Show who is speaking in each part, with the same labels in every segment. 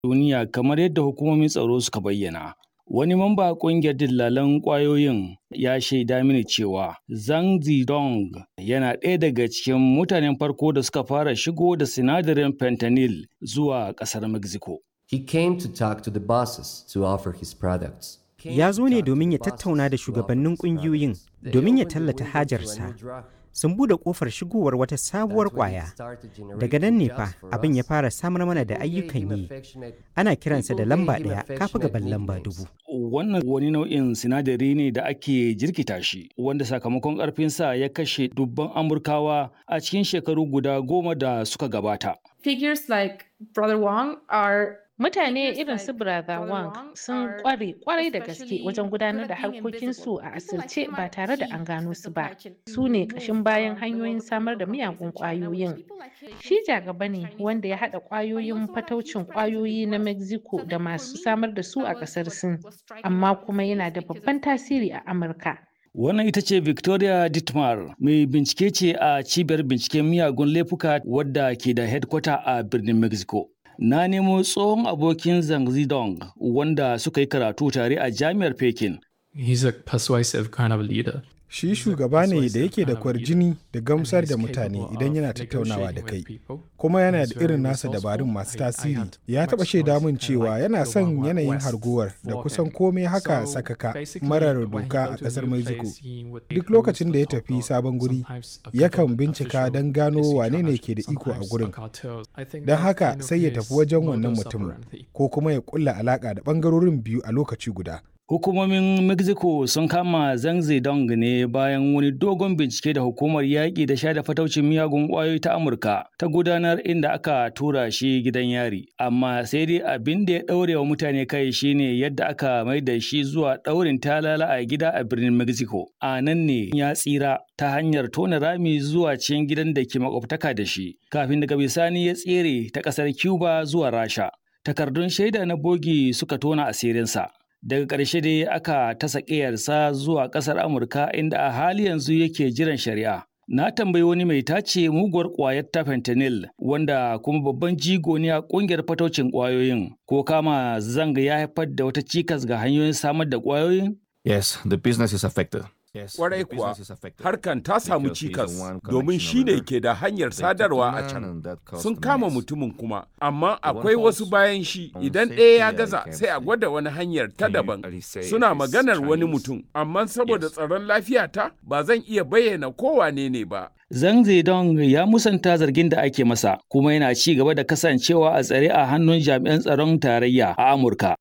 Speaker 1: duniya kamar yadda hukumomin tsaro suka bayyana. Wani mamba ƙungiyar dillalan ƙwayoyin ya shaida mini cewa Zhang Zidong yana ɗaya daga cikin mutanen farko da suka fara shigo da sinadarin fentanyl zuwa ƙasar Mexico.
Speaker 2: He came to talk to the bosses to offer his products.
Speaker 3: Ya zo ne domin ya tattauna da shugabannin ƙungiyoyin domin ya tallata hajarsa. Sun buɗe ƙofar shigowar wata sabuwar ƙwaya. Daga nan ne fa abin ya fara samar mana da ayyukan yi. Ana kiransa da lamba ɗaya kafa gaban lamba dubu.
Speaker 1: Wannan wani nau'in sinadari ne da ake jirkita shi, wanda sakamakon ƙarfinsa ya kashe dubban Amurkawa a cikin shekaru guda goma da suka gabata.
Speaker 4: Figures like Brother Wong are
Speaker 5: Mutane irin su Brother Wang sun kware kwarai da gaske wajen gudanar da harkokinsu a asirce ba tare da an gano su ba. Su ne ƙashin bayan hanyoyin samar da miyagun ƙwayoyin. Shi jagaba ne wanda ya haɗa ƙwayoyin fataucin ƙwayoyi na Mexico da masu samar da su a ƙasar Sin, amma kuma yana da babban tasiri a Amurka.
Speaker 1: Wannan ita ce Victoria Dittmar, mai bincike ce a cibiyar binciken miyagun laifuka wadda ke da headquarter a birnin Mexico. Na nemo tsohon abokin Zhang Zidong wanda suka yi karatu tare a jami'ar Pekin.
Speaker 6: He's a persuasive kind of leader.
Speaker 7: Shi shugaba ne da yake da kwarjini da gamsar da mutane idan yana tattaunawa da kai, kuma yana da irin nasa dabarun masu tasiri. Ya taɓa shaida min cewa yana son yanayin harguwar da kusan komai haka sakaka marar doka a ƙasar Mexico. Duk lokacin da ya tafi sabon guri, yakan bincika don gano wane ne ke da iko a gurin. Don haka sai ya tafi wajen wannan mutumin, ko kuma ya ƙulla alaƙa da ɓangarorin biyu a lokaci guda.
Speaker 1: Hukumomin Mexico sun kama Zhang Zedong ne bayan wani dogon bincike da hukumar yaƙi da sha da fataucin miyagun ƙwayoyi ta Amurka ta gudanar inda aka tura shi gidan yari. Amma sai dai abin da ya ɗaure wa mutane kai shine yadda aka mai da shi zuwa ɗaurin talala a gida a birnin Mexico. A nan ne ya tsira ta hanyar tona rami zuwa cikin gidan da ke makwabtaka da shi, kafin daga bisani ya tsere ta ƙasar Cuba zuwa Rasha. Takardun shaida na bogi suka tona asirinsa. daga ƙarshe dai aka tasa ƙiyarsa zuwa ƙasar amurka inda a hali yanzu yake jiran shari'a na tambayi wani mai tace muguwar ƙwayar ta fentanyl wanda kuma babban jigo ne a ƙungiyar fataucin ƙwayoyin ko kama zanga ya haifar da wata cikas ga hanyoyin samar da ƙwayoyin
Speaker 8: Yes, the business is affected.
Speaker 9: Kwarai kuwa, harkan ta samu cikas domin shi ne ke da hanyar sadarwa a can. Sun kama mutumin kuma, amma akwai wasu bayan shi idan ɗaya ya gaza sai a gwada wani hanyar ta daban. Suna maganar wani mutum, amma saboda tsaron lafiyata ba zan iya bayyana kowane ne ba.
Speaker 1: Zhang Zedong ya musanta zargin da ake masa, kuma yana ci gaba da kasancewa a tsare a hannun jami'an tsaron tarayya a Amurka.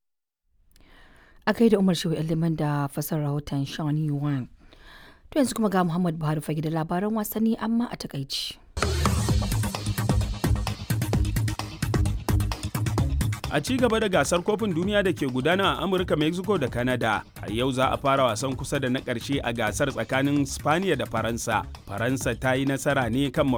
Speaker 10: A kai da Umar Shehu Liman da fasar rahoton Sean Yuan. To yanzu kuma ga Muhammad Buhari fage da labaran wasanni amma a takaici.
Speaker 11: A ci gaba da gasar kofin duniya da ke gudana a Amurka, Mexico da Canada, a yau za a fara wasan kusa da na ƙarshe a gasar tsakanin Spaniya da Faransa. Faransa ta yi nasara ne kan